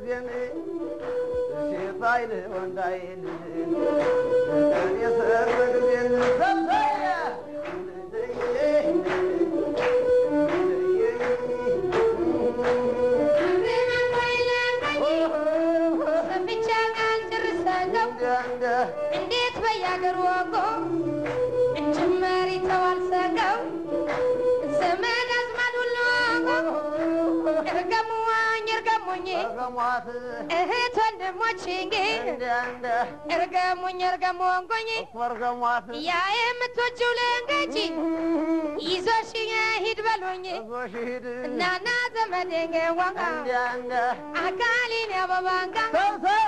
ጊዜን ሴት አይል ወንድ አይል የሰርግ ጊዜን ሰብሰያ ሰምቻ ቃል ጨርሳለሁ እንዴት በያገሩ ወጎ እንጭመር ይተዋል ሰገው ዘመድ አዝማድ ሁሉ ወጎ እርገሙዋኝ እርገሙኝ ገሟት እህት ወንድሞች እንጌ እርገሙኝ እርገሙንጎኝ ወርገሟት ያ የምትወጂው ልንገጂ ይዞሽ ሂድ በሉኝ ሂድ እናና ዘመዴን ዋጋ እንዲያ እንደ አካሊን ያበባንጋ ሰብሰብ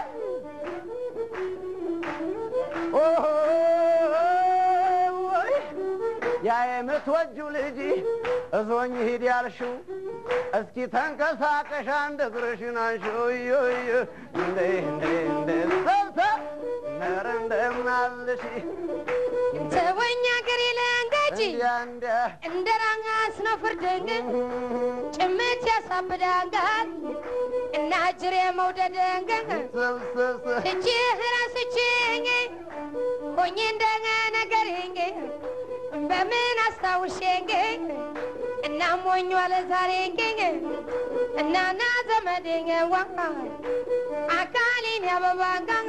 ኦሆይ ያ የምትወጂው ልጅ እዞኝ ሂድ ያልሽው እስኪ ተንቀሳቀሽ አንድ እግርሽን አንሺው እዮዮ እንደ እንደ እንደ ሰብሰብ ነረ እንደምናልሽ ተወኛ ገሬ ለንገጂ እንዲያ እንደ እንደ ራንጋስ ነው ፍርድንግ ጭምት ያሳብዳንጋል እና ጅሬ መውደደንግ ሰብሰብ ስችህ ራስችኝ ሆኜ እንደገ ነገርኝ በምን አስታውሼኝ እና ሞኝ ዋለ ዛሬኝ እናና ዘመዴኝ ዋ አካሌን ያበባንጋ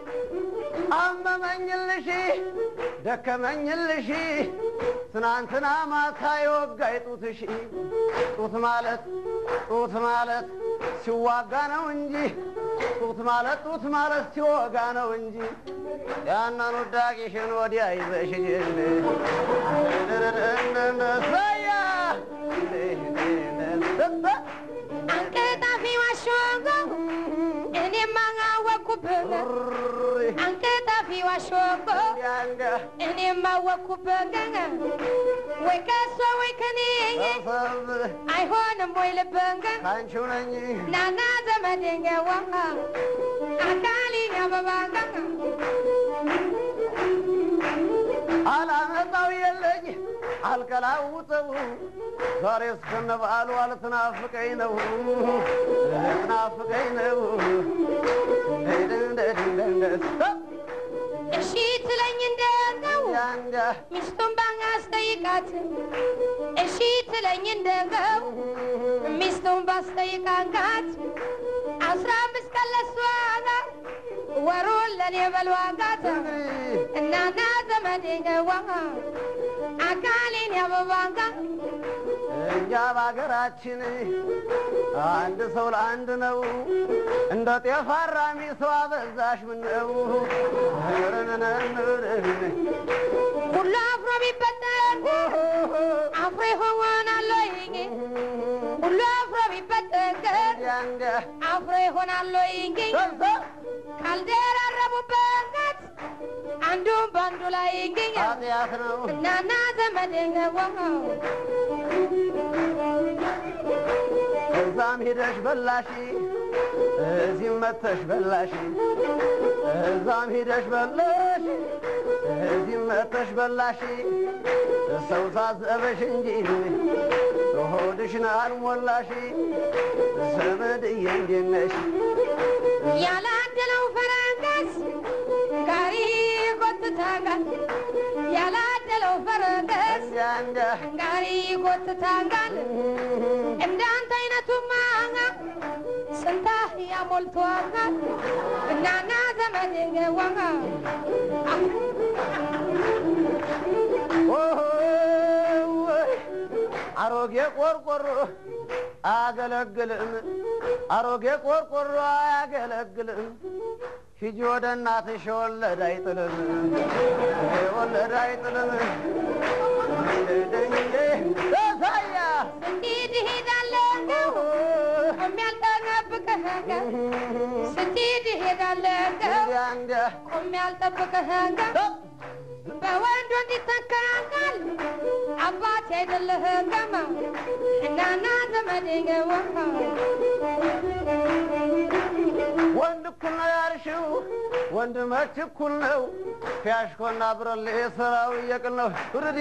አመመኝልሽ ደከመኝልሽ ትናንትና ማታ የወጋይ ጡትሽ ጡት ማለት ጡት ማለት ሲዋጋ ነው እንጂ ጡት ማለት ጡት ማለት ሲወጋ ነው እንጂ ያንን ውዳቂሽን ወዲያ ይዘሽ ሰያ አንቀጣፊ ዋሾጎ እኔማ አወኩብህ አንቀጣፊ ዋሾጎ እኔማ አወኩብህ ወይ ከሷ ወይ ከኔ አይሆንም ወይ ልብህ ካንቺው ነኝ ናና ዘመዴን ዋ አካሊን ያበባጋ አላመጣው የለኝ አልቀላውጠው ዛሬ እስከነ በዓሉ አልትናፍቀኝ ነው ልትናፍቀኝ ነው እሺ ትለኝ እንደው ያንጋ ሚስቱን ባስጠይቃት እሺ ትለኝ እንደው ሚስቱን ባስጠይቃት አስራ አምስት ቀን ለሷ ወሩን ለኔ በልዋጋት እናና ዘመዴን ዋ አካሌን ያበባጋ እኛ በሀገራችን አንድ ሰው ለአንድ ነው እንደ ጤፍ አራሚ ሰው አበዛሽ ምነው ሁሉ አፍሮ ቢበጠን አፍሮ ይሆናለሁ ሁሉ አፍሮ ቢበጠን ያንጋ አፍሮ ይሆናለሁ ካልደራረቡበት አንዱም በአንዱ ላይ ይገኛል ኃጢአት ነው እናና ዘመዴን ዋ እዛም ሄደሽ በላሽ እዚህም መተሽ በላሽ እዛም ሄደሽ በላሽ እዚህም መተሽ በላሽ ሰው ሳዘበሽ እንጂ ሆድሽን አልሞላሽ ዘመድዬ እንዴት ነሽ ያላደለው ፈረንገስ ጋሪ ጎትታጋል ያላደለው ፈረንገስ እንዲያ እንዲያ ጋሪ ጎትታጋል እንዳንተ አይነቱማ ስንታ ያሞልቷጋል እናና ዘመዴን ዋጋ ኦሆይ አሮጌ ቆርቆሮ አያገለግልም፣ አሮጌ ቆርቆሮ አያገለግልም። ሂጂ ወደ እናትሽ የወለደ አይጥልም፣ የወለደ አይጥልም። ሳያ ስትሄድ እሄዳለሁ ቆሜ አልጠብቅህም ስትሄድ እሄዳለሁ እንዲያ ቆሜ አልጠብቅህም በወንድ ወንድ ይተካካል አባት አይደለህም እናና ዘመዴ ገዋ ወንድ እኩል ነው ያልሽው ወንድ መች እኩል ነው? ፊያሽኮና ብረሌ ስራው እየቅል ነው። ውርዲ